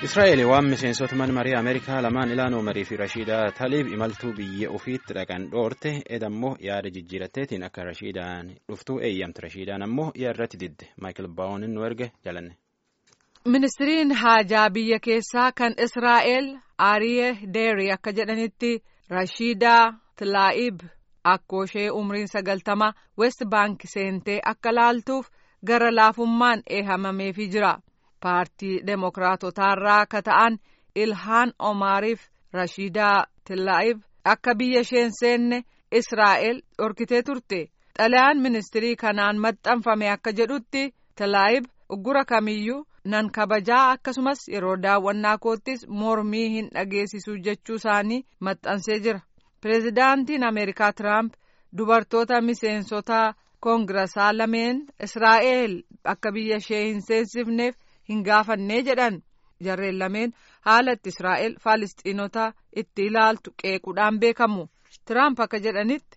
Israa'eel waan miseensota mana marii Ameerikaa lamaan Ilaanoo Marii fi Rashiidaa Taliib imaltuu biyya ofiitti dhaqan dhoorte edammoo yaada jijjiiratteetiin akka Rashiidaan dhuftuu eeyyamte Rashiidaan ammoo irratti didde Maayikil Baawunin nu erge jalanne. Ministiriin haajaa biyya keessaa kan Israa'eel Aariye Deeri akka jedhanitti Rashiidaa Tilaa'ib akkooshee umriin sagaltama West Baank seentee akka laaltuuf gara laafummaan eehamameefii jira. paartii demokraatotaarraa akka ta'an ilhaan omaariif rashiidaa tilaa'ib akka biyya isheen seenne israa'el dhorkitee turte xalayaan ministirii kanaan maxxanfame akka jedhutti tilaa'ib uggura kamiyyuu nan kabajaa akkasumas yeroo daawwannaa koottis mormii hin dhageessisu jechuu isaanii maxxansee jira pireezidaantiin ameerikaa tiraamp dubartoota miseensota koongirasaa lameen israa'el akka biyya ishee hin seensifneef hin gaafannee jedhan jarreen lameen haala itti israa'el faalistiinota itti ilaaltu qeequudhaan beekamu tiraamp akka jedhanitti.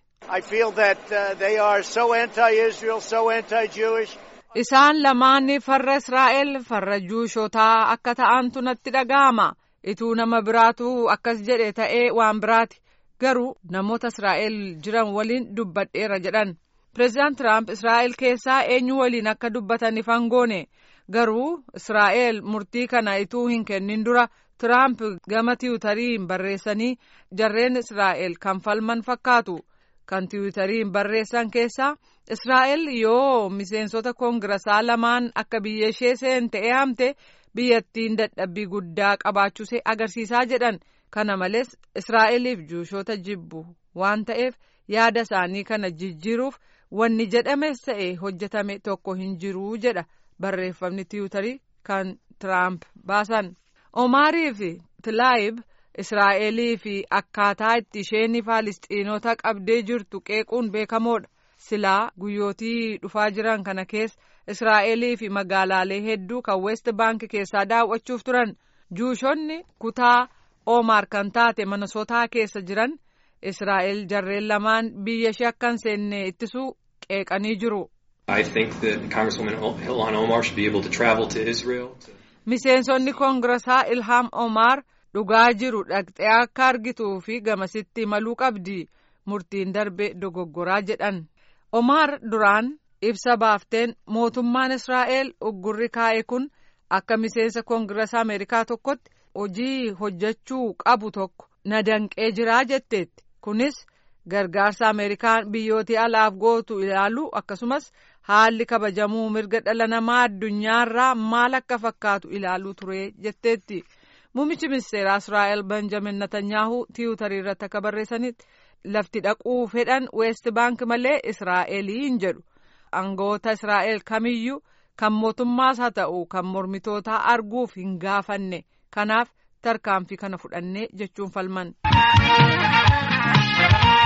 isaan lamaan farra israa'el farra juushotaa akka ta'antu natti dhaga'ama ituu nama biraatu akkas jedhe ta'ee waan biraati garuu namoota israa'el jiran waliin dubbadheera jedhan pireezidaant tiraamp israa'el keessaa eenyu waliin akka dubbatan ifan goone. garuu israa'el murtii kana ituu hin kennin dura tiraamp gama tiwutariin barreessanii jarreen israa'el kan falman fakkaatu kan tiwutariin barreessan keessaa israa'el yoo miseensota koongirasaa lamaan akka biyya ishee seente eeyamte biyyattiin dadhabbii guddaa qabaachuusee agarsiisaa jedhan kana malees israa'eliif juushoota jibbu waan ta'eef yaada isaanii kana jijjiiruuf wanni jedhames ta'e hojjetame tokko hin jiruu jedha. barreeffamni tiwutarii kan tiraamp baasan omaarii fi tilaayib israa'elii fi akkaataa itti isheen faalistiinota qabdee jirtu qeequun beekamoodha silaa guyyootii dhufaa jiran kana keessa israa'elii fi magaalaalee hedduu kan west baank keessaa daawwachuuf turan juushonni kutaa oomaar kan taate minnesotaa keessa jiran israa'el jarreen lamaan biyya ishee akka hin seenne ittisuu qeeqanii jiru. I think that Congresswoman Ilhan Omar should be able to travel to Israel. Miseensonni koongirasaa Ilhaam Omar dhugaa jiru dhaqxee akka argituu fi gamasitti imaluu qabdi murtiin darbe dogoggoraa jedhan. Omar duraan ibsa baafteen mootummaan Israa'el uggurri kaa'e kun akka miseensa koongirasaa Ameerikaa tokkotti hojii hojjechuu qabu tokko na danqee jiraa jetteetti kunis. gargaarsa ameerikaan biyyooti alaaf gootu ilaalu akkasumas haalli kabajamuu mirga dhala namaa addunyaarraa maal akka fakkaatu ilaaluu ture jetteetti muummichi ministeeraa israa'el benjamin netanyaahu tiwutarii irratti akka barreessanitti lafti dhaquu fedhan weest baank malee israa'eliin jedhu aangoota israa'el kamiyyuu kan mootummaas haa ta'u kan mormitootaa arguuf hin gaafanne kanaaf tarkaanfii kana fudhanne jechuun falman.